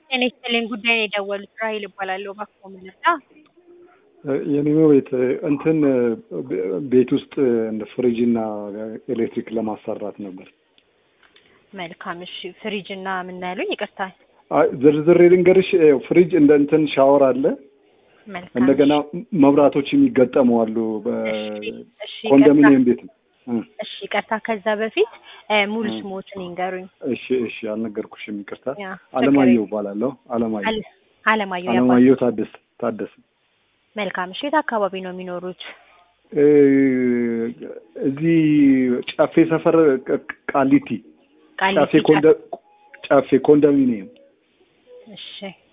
ጤና ይስጥልኝ ጉዳይ ነው የደወሉት ራሔል እባላለሁ እባክዎ ምን ልርዳ? የኔሞ ቤት እንትን ቤት ውስጥ እንደ ፍሪጅ እና ኤሌክትሪክ ለማሰራት ነበር። መልካም እሺ ፍሪጅ እና ምን ያሉኝ ይቅርታ አይ ዝርዝሬ ልንገርሽ። ይኸው ፍሪጅ እንደ እንትን ሻወር አለ። መልካም እንደገና መብራቶች የሚገጠሙ አሉ። እሺ፣ እሺ፣ በኮንዶሚኒየም ቤት ነው። እ እሺ ይቅርታ ከዛ በፊት እ ሙሉ ስሞትን ይንገሩኝ እሺ፣ እሺ አልነገርኩሽም፣ ይቅርታ። ያ አለማየሁ እባላለሁ። አለማየሁ አለ- አለማየሁ ያባ አለማየሁ ታደሰ ታደሰ መልካም እሺ የት አካባቢ ነው የሚኖሩት እ እዚህ ጨፌ ሰፈር ቅ- ቃሊቲ ጨፌ ቃሊቲ ኮንዶ ጨፌ ኮንዶሚኒየም እሺ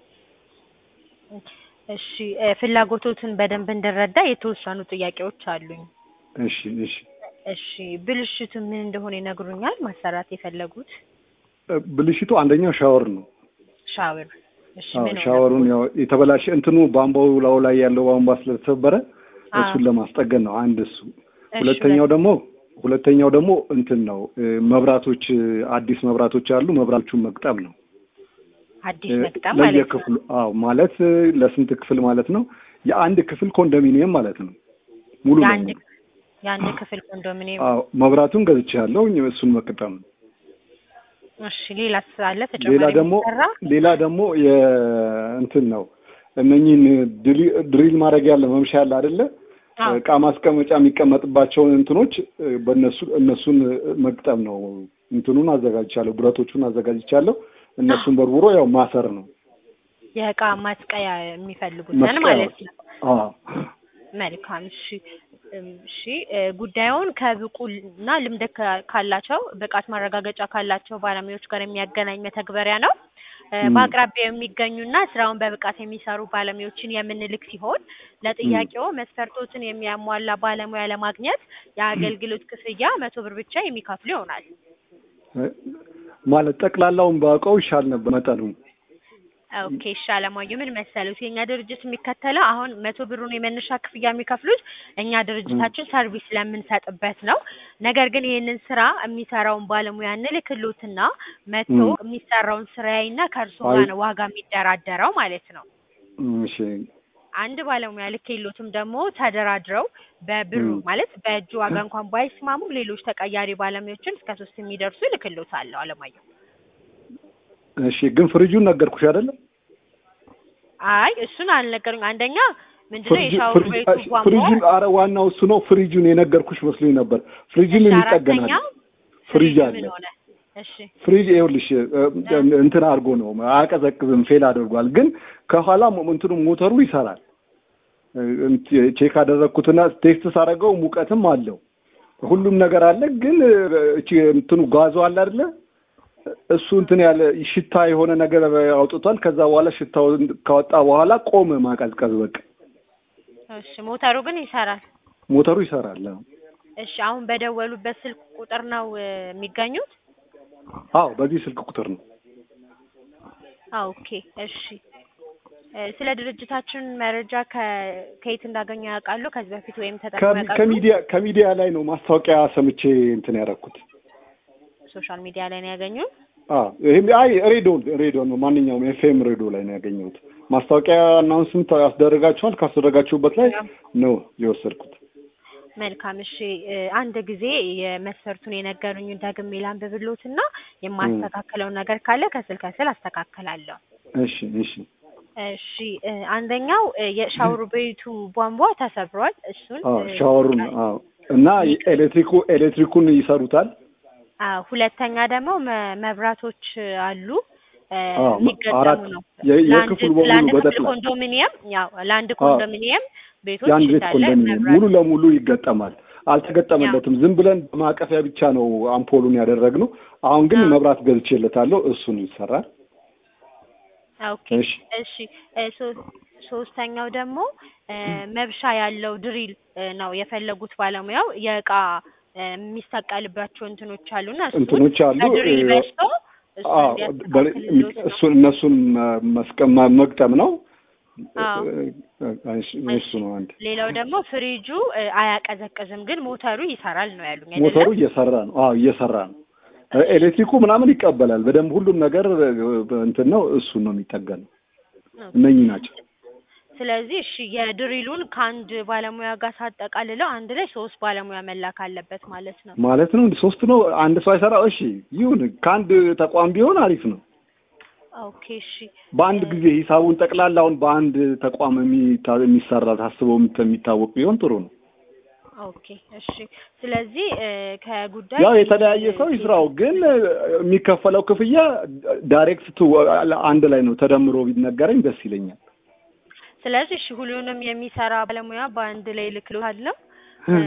እሺ እ ፍላጎቶትን በደንብ እንድረዳ የተወሰኑ ጥያቄዎች አሉኝ እሺ፣ እሺ እሺ ብልሽቱ ምን እንደሆነ ይነግሩኛል ማሰራት የፈለጉት እ ብልሽቱ አንደኛው ሻወር ነው። ሻወር እሺ አዎ ምን ሆነ? ሻወሩን ያው የተበላሸ እንትኑ ቧንቧው ላዩ ላይ ያለው ቧንቧ ስለተሰበረ አዎ። እሱን ለማስጠገን ነው አንድ እሱ። እሺ፣ ሁለተኛው ደግሞ ሁለተኛው ደግሞ እንትን ነው እ መብራቶች እ አዲስ መብራቶች አሉ። መብራቶቹን መግጠም ነው አዲስ እ መቅጠም ማለት ነው ለየክፍሉ። አዎ ማለት እ ለስንት ክፍል ማለት ነው? የአንድ ክፍል ኮንዶሚኒየም ማለት ነው ሙሉ የአንድ ለሙሉ። የአንድ ክፍል ኮንዶሚኒየም አዎ መብራቱን ገዝቻለሁ። እሱን መቅጠም ነው። እሺ ሌላ አለ ሌላ ተጨማሪ ደግሞ የሚሰራ ሌላ ደግሞ የእንትን ነው እነኚህን ድሪ- ድሪል ማድረግ ያለ መምሻ ያለ አይደለ አዎ እቃ ማስቀመጫ የሚቀመጥባቸውን እንትኖች እ በእነሱ እነሱን እ መግጠም ነው። እንትኑን አዘጋጅቻለሁ፣ ብረቶቹን አዘጋጅቻለሁ። እነሱን በርብሮ ያው ማሰር ነው። የእቃ ማስቀያ የሚፈልጉትን መስቀያ ማለት ነው አዎ መልካም እሺ እም፣ እሺ እ ጉዳዩን ከብቁና ልምድ ካ- ካላቸው ብቃት ማረጋገጫ ካላቸው ባለሙያዎች ጋር የሚያገናኝ መተግበሪያ ነው። እ ም። በአቅራቢያው የሚገኙና ስራውን በብቃት የሚሰሩ ባለሙያዎችን የምንልክ ሲሆን ለጥያቄው መስፈርቶችን የሚያሟላ ባለሙያ ለማግኘት የአገልግሎት ክፍያ መቶ ብር ብቻ የሚከፍሉ ይሆናል። እ ማለት ጠቅላላውን ባውቀው ይሻል ነበር መጠኑ። ኦኬ እሺ አለማየሁ ምን መሰሉት የእኛ ድርጅት የሚከተለው አሁን መቶ ብሩን የመነሻ ክፍያ የሚከፍሉት እኛ ድርጅታችን ሰርቪስ ስለምንሰጥበት ነው። ነገር ግን ይህንን ስራ የሚሰራውን ባለሙያ እንልክሎትና መቶ ም። የሚሰራውን ስራ ያይና ከእርሱ አይ- ጋር ነው ዋጋ የሚደራደረው ማለት ነው። እሺ አንድ ባለሙያ ልኬሎትም ደግሞ ተደራድረው በብሩ ም። ማለት በእጁ ዋጋ እንኳን ባይስማሙም ሌሎች ተቀያሪ ባለሙያዎችን እስከ ሶስት የሚደርሱ ልክሎታለሁ አለማየሁ። እሺ ግን ፍሪጁን ነገርኩሽ አይደለም? አይ እሱን አልነገሩኝ። አንደኛ ምንድነው ፍሪጁ የሻወር ፍሪጅ ቤቱ እሺ፣ ቧንቧ ፍሪጁን አረ ዋናው እሱ ነው። ፍሪጁን የነገርኩሽ መስሎኝ ነበር። ፍሪጁን እሺ ይጠገናል። አራተኛው ፍሪጅ ፍሪጅ አለ። ምን ሆነ? እሺ ፍሪጅ ይኸውልሽ እ፣ እንትን አድርጎ ነው አያቀዘቅዝም፣ ፌል አድርጓል። ግን ከኋላ ሞ- እንትኑ ሞተሩ ይሰራል። እ፣ እንት- ቼክ አደረግኩትና ቴስት ሳደርገው ሙቀትም አለው ሁሉም ነገር አለ። ግን እ፣ እቺ እንትኑ ጓዞ አለ አይደለ? እሱ እንትን ያለ ሽታ የሆነ ነገር አውጥቷል። ከዛ በኋላ ሽታው ካወጣ በኋላ ቆመ ማቀዝቀዝ። በቃ እሺ ሞተሩ ግን ይሰራል። ሞተሩ ይሰራል። አዎ። እሺ አሁን በደወሉበት ስልክ ቁጥር ነው እ፣ የሚገኙት? አዎ በዚህ ስልክ ቁጥር ነው። አዎ ኦኬ እሺ እ፣ ስለ ድርጅታችን መረጃ ከ- ከየት እንዳገኙ ያውቃሉ? ከዚህ በፊት ወይም ተጠቅመው ከሚ- ያውቃሉ? ከሚዲያ ከሚዲያ ላይ ነው ማስታወቂያ ሰምቼ እንትን ያደረኩት። ሶሻል ሚዲያ ላይ ነው ያገኙት? አዎ ይሄም አይ ሬዲዮ ሬዲዮ ነው ማንኛውም ኤፍኤም ሬዲዮ ላይ ነው ያገኘሁት። ማስታወቂያ አናውንስመንት ያስደረጋችኋል። ካስደረጋችሁበት ላይ ነው የወሰድኩት። መልካም እሺ እ፣ አንድ ጊዜ የመስፈርቱን የነገሩኝን ደግሜ ላንብብሎትና የማስተካከለው ነገር ካለ ከስል ከስል አስተካክላለሁ። እሺ እሺ እሺ እ፣ አንደኛው እ፣ የሻወር ቤቱ ቧንቧ ተሰብሯል። እሱን አዎ እ፣ ሻወሩን አዎ እና ኤሌክትሪኩ ኤሌክትሪኩን ይሰሩታል። አዎ ሁለተኛ ደግሞ መ- መብራቶች አሉ እ፣ አዎ የሚገጠሙ አራት ነው። የ- ለአንድ የክፍሉ በሙሉ ለአንድ ክፍል በጠቅላላ ኮንዶሚኒየም ያው ለአንድ አዎ ኮንዶሚኒየም ቤቶች የአንድ ቤት እንዳለ ኮንዶሚኒየም መብራት ሙሉ ለሙሉ ይገጠማል። አልተገጠመለትም። ዝም ብለን በማቀፊያ ብቻ ነው አምፖሉን ያደረግነው። አሁን ግን አዎ መብራት ገዝቼለታለሁ። እሱን ይሰራል። ኦኬ እሺ እሺ እ፣ ሶ- ሶስተኛው ደግሞ እ፣ መብሻ ያለው ድሪል እ፣ ነው የፈለጉት ባለሙያው የእቃ እ፣ የሚሰቀልባቸው እንትኖች አሉና እሱን እንትኖች አሉ በድሪል እ፣ በስቶ እሱን አዎ በ- እንዲያስተካክልሎት ነው። እሱን እነሱን መ- መስቀ- መ- መግጠም ነው። አዎ እሺ እሱ ነው አንድ ሌላው ደግሞ ፍሪጁ እ፣ አያቀዘቅዝም ግን ሞተሩ ይሰራል ነው ያሉኝ ሞተሩ አይደለም? እየሰራ ነው። አዎ እየሰራ ነው። ኤሌክትሪኩ ምናምን ይቀበላል በደንብ ሁሉም ነገር እንትን ነው እሱን ነው የሚጠገነው እነኚህ ናቸው ስለዚህ እሺ የድሪሉን ከአንድ ባለሙያ ጋር ሳጠቃልለው አንድ ላይ ሶስት ባለሙያ መላክ አለበት ማለት ነው። ማለት ነው ሶስት ነው አንድ ሰው አይሰራ እሺ ይሁን ከአንድ ተቋም ቢሆን አሪፍ ነው ኦኬ እሺ በአንድ ጊዜ ሂሳቡን ጠቅላላውን በአንድ ተቋም የሚታ- የሚሰራ ታስቦ የሚታወቅ ቢሆን ጥሩ ነው ኦኬ እሺ ስለዚህ እ ከጉዳይ ያው የተለያየ ሰው ይስራው ግን እ የሚከፈለው ክፍያ ዳይሬክት ቱ አንድ ላይ ነው ተደምሮ ቢነገረኝ ደስ ይለኛል ስለዚህ እሺ ሁሉንም የሚሰራ ባለሙያ በአንድ ላይ ልክሎታለሁ እ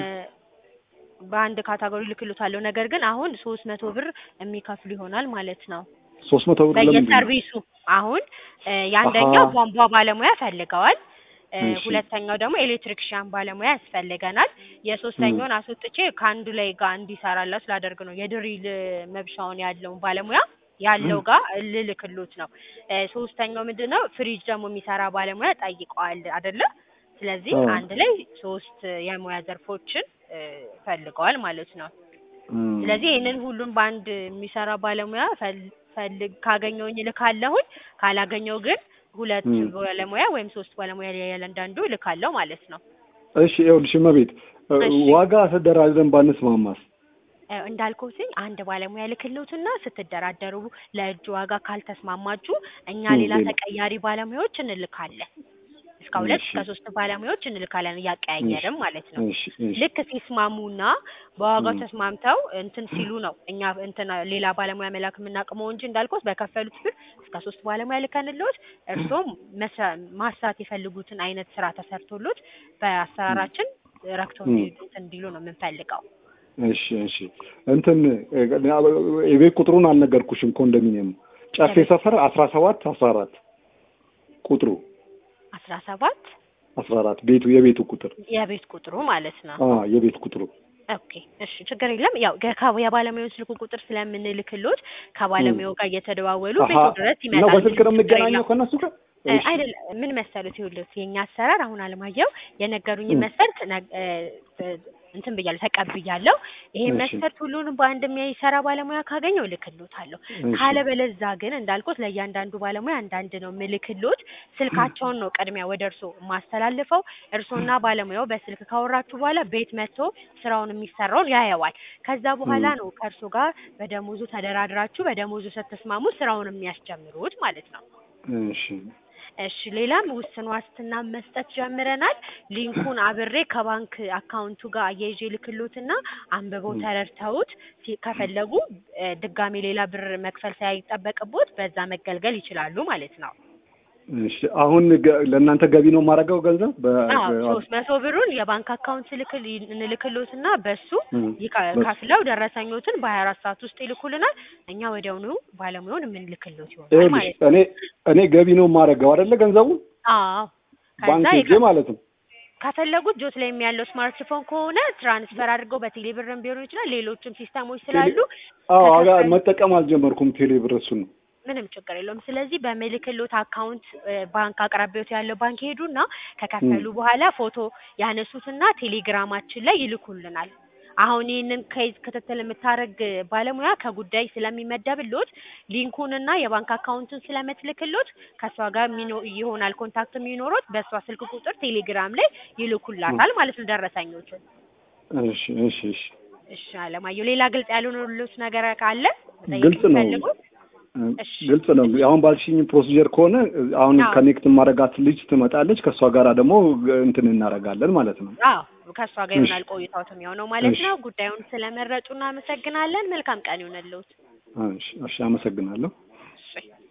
በአንድ ካታጎሪ ልክሎታለሁ። ነገር ግን አሁን ሶስት መቶ ብር የሚከፍሉ ይሆናል ማለት ነው ሶስት መቶ ብር ለምንድን ነው በየሰርቪሱ አሁን እ የአንደኛው አሃ። ቧንቧ ባለሙያ ፈልገዋል እ እሺ። ሁለተኛው ደግሞ ኤሌክትሪክሻን ባለሙያ ያስፈልገናል። የሶስተኛውን አስወጥቼ ከአንዱ ላይ ጋር እንዲሰራላችሁ ስላደርግ ነው የድሪል መብሻውን ያለውን ባለሙያ ያለው ጋር ልልክሎት ነው። እ ሶስተኛው ምንድን ነው ፍሪጅ ደግሞ የሚሰራ ባለሙያ ጠይቀዋል አይደለ? ስለዚህ አዎ። አንድ ላይ ሶስት የሙያ ዘርፎችን እ ፈልገዋል ማለት ነው። እም። ስለዚህ ይህንን ሁሉም በአንድ የሚሰራ ባለሙያ ፈል- ፈልግ ካገኘውኝ እልካለሁኝ ካላገኘው ግን ሁለት እም። ባለሙያ ወይም ሶስት ባለሙያ ያለንዳንዱ እልካለሁ ማለት ነው። እሺ ይኸውልሽ እመቤት እ እሺ። ዋጋ ተደራድረን ባንስማማስ እ እንዳልኩትኝ አንድ ባለሙያ ልክልዎትና ስትደራደሩ ለእጅ ዋጋ ካልተስማማችሁ እኛ እም፣ ሌላ ሌላ። ተቀያሪ ባለሙያዎች እንልካለን። እስከ ሁለት እሺ። እስከ ሶስት ባለሙያዎች እንልካለን እያቀያየርም ማለት ነው። እሺ እሺ ልክ ሲስማሙና በዋጋው እም። ተስማምተው እንትን ሲሉ ነው እኛ እንትን ሌላ ባለሙያ መላክ የምናቅመው እንጂ እንዳልኩት በከፈሉት ብር እስከ ሶስት ባለሙያ ልከንልዎት እርስዎም መስራ- ማስራት የፈልጉትን አይነት ስራ ተሰርቶሎት በአሰራራችን ረክተው እም። እንዲሄዱ እንትን እንዲሉ ነው የምንፈልገው። እሺ እሺ እንትን እ የቤት ቁጥሩን አልነገርኩሽም ኮንዶሚኒየም ጨፌ የቤት- ሰፈር አስራ ሰባት አስራ አራት ቁጥሩ አስራ ሰባት አስራ አራት ቤቱ የቤቱ ቁጥር የቤት ቁጥሩ ማለት ነው። አ የቤት ቁጥሩ ኦኬ እሺ፣ ችግር የለም። ያው ገ- የባለሙያውን ስልክ ቁጥር ስለምንልክሎት ከባለሙያው ጋር እየተደዋወሉ አሀ ቤቱ ድረስ ነው ይመጣል። በስልክ ነው ችግር የምገናኘው የለም። ከእነሱ ጋር እ እሺ አይደለም ምን መሰሉት፣ ይኸውልዎት የእኛ አሰራር አሁን አለማየሁ የነገሩኝን እም። መስፈርት ነግ- እ እ እንትን ብያለሁ ተቀብያለሁ። ይሄን እሺ መስፈርት ሁሉንም በአንድ የሚሰራ ባለሙያ ካገኘው እልክሎታለሁ። እሺ ካለበለዛ ግን እንዳልኩት ለእያንዳንዱ ባለሙያ አንዳንድ ነው ምልክሎት። ስልካቸውን ነው ቅድሚያ ወደ እርስዎ የማስተላልፈው። እርስዎና ባለሙያው በስልክ ካወራችሁ በኋላ ቤት መጥቶ ስራውን የሚሰራውን ያየዋል። ከዛ በኋላ እም። ነው ከእርሶ ጋር በደሞዙ ተደራድራችሁ በደሞዙ ስትስማሙ ስራውን የሚያስጀምሩት ማለት ነው። እሺ እሺ ሌላም ውስን ዋስትና መስጠት ጀምረናል። ሊንኩን አብሬ ከባንክ አካውንቱ ጋር አያይዤ ልክሎትና አንብበው እም። ተረድተውት ሲ- ከፈለጉ እ ድጋሜ ሌላ ብር መክፈል ሳይጠበቅቦት በዛ መገልገል ይችላሉ ማለት ነው። እሺ አሁን ገ- ለእናንተ ገቢ ነው የማደርገው ገንዘብ በ አዎ በ- ሶስት መቶ ብሩን የባንክ አካውንት ልክል እንልክሎትና በሱ እም። ይካ- በሱ ከፍለው ደረሰኞትን በሀያ አራት ሰዓት ውስጥ ይልኩልናል። እኛ ወዲያውኑ ባለሙያውን የምንልክሎት ይሆናል ይኸውልሽ ማለት ነው። እኔ እኔ ገቢ ነው የማደርገው አይደለ ገንዘቡን አዎ ባንክ ከዛ ሄጄ የከ- ማለት ነው ከፈለጉት ጆት ላይ ያለው ስማርትፎን ከሆነ ትራንስፈር አድርገው በቴሌ ብርም ቢሆን ይችላል። ሌሎችም ሲስተሞች ቴሌ ስላሉ አዎ አጋ ከከፈሉ መጠቀም አልጀመርኩም ቴሌ ብር እሱን ነው ምንም ችግር የለውም። ስለዚህ በምልክሎት አካውንት እ ባንክ አቅራቢዎት ያለው ባንክ ሄዱና ከከፈሉ እም። በኋላ ፎቶ ያነሱትና ቴሌግራማችን ላይ ይልኩልናል። አሁን ይህንን ከይዝ ክትትል የምታደርግ ባለሙያ ከጉዳይ ስለሚመደብሎት ሊንኩንና የባንክ አካውንቱን ስለምትልክሎት ከእሷ ጋር የሚኖ- ይሆናል ኮንታክት የሚኖሩት በእሷ ስልክ ቁጥር ቴሌግራም ላይ ይልኩላታል ማለት ነው ደረሰኞችን። እሺ እሺ እሺ እሺ አለማየሁ፣ ሌላ ግልጽ ያልሆነልዎት ነገር ካለ መጠየቅ ግልጽ ነው የሚፈልጉት? እሺ ግልጽ ነው አሁን ባልሽኝ ፕሮሲጀር ከሆነ አሁን አዎ ከኔክት ማረጋት ልጅ ትመጣለች ከእሷ ጋራ ደግሞ እንትን እናደርጋለን ማለት ነው አዎ ከእሷ ጋር እሺ ይሆናል ቆይታዎት የሚሆነው ማለት እሺ ነው። ጉዳዩን ስለመረጡ እናመሰግናለን። መልካም ቀን ይሆንልዎት። እሺ እሺ አመሰግናለሁ እሺ